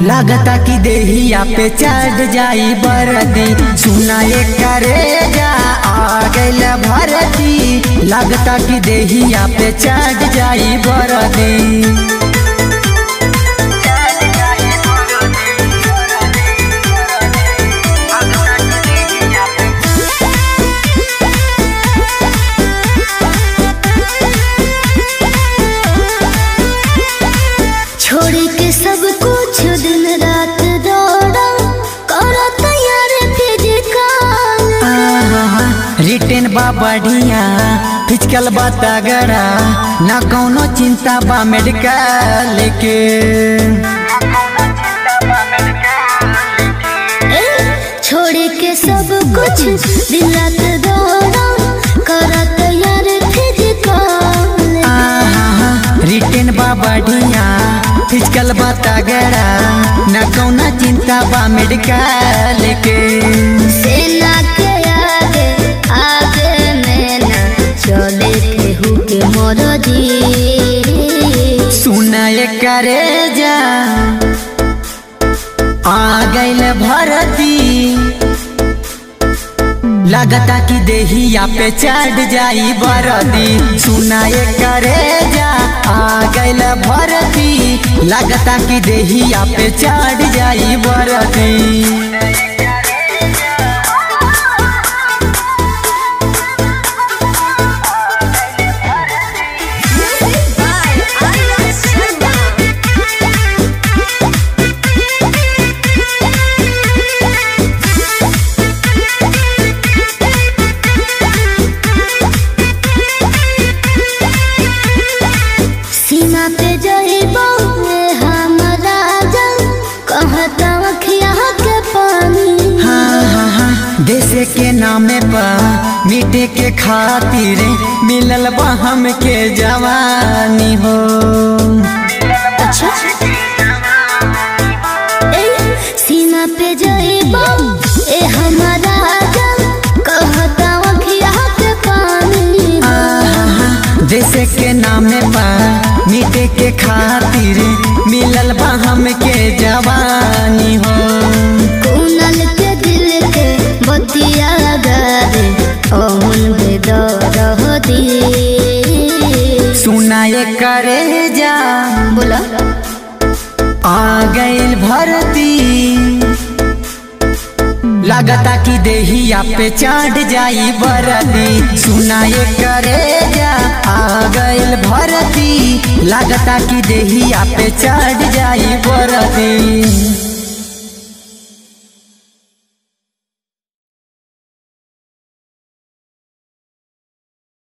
लागता कि देहिया पे चढ़ जाई बरदी सुना एक करे जा आ गइल भरती लागता कि देहिया पे चढ़ जाई बरदी छोड़ के सब कुछ दिन रात दौड़ा करो तैयार फिजिकल रिटेन बा बढ़िया फिजिकल बा तगड़ा ना कौनो चिंता बा मेडिकल के छोड़ के सब कुछ दिन रात दौड़ा करो तैयार फिजिकल आहा, रिटेन बा बढ़िया फिजिकल बा तगड़ा ना कौनो चिंता बा मेडिकल के सेना के आगे आगे में ना चले केहू के मरदी सुना करे जा आ गइल भरती लगता कि देहिया पे चढ़ जाई बरदी सुना करे जा आ गइल भरती लगता कि देहिया पे चढ़ जाई बरदी सीमा पे जइबो हम राजा कहता अखिया के पानी हाँ हाँ हाँ देश के नामे पर मिटे के खातिर मिलल बा हमके जवानी हो अच्छा ए सीमा पे जइबो ए हम राजा कहता अखिया के पानी आहा, देश के नामे पर मिटे के खातिर मिलल बा हमके जवानी हो कुनल के दिल के बतिया गारे ओमन बेदर दी सुनाए करे जा बोला आ गइल भरती लगता कि देहिया पे चढ़ जाई बरदी सुनाए करे जा आ गइल भरती लगता कि देहिया पे चढ़ जाई बरदी